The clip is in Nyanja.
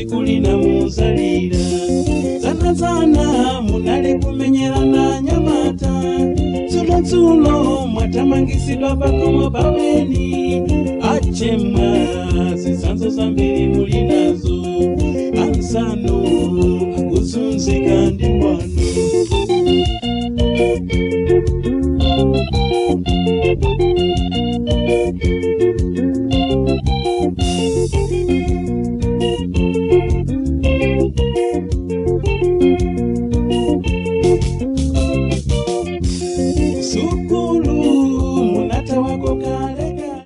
tsiku lina muzalira zanazana munali kumenyerana nyamata dzulodzulo mwatamangisidwa pakomo pamweni achemwa zizanzo zambiri muli nazo ansano kuzunzika ndi wanu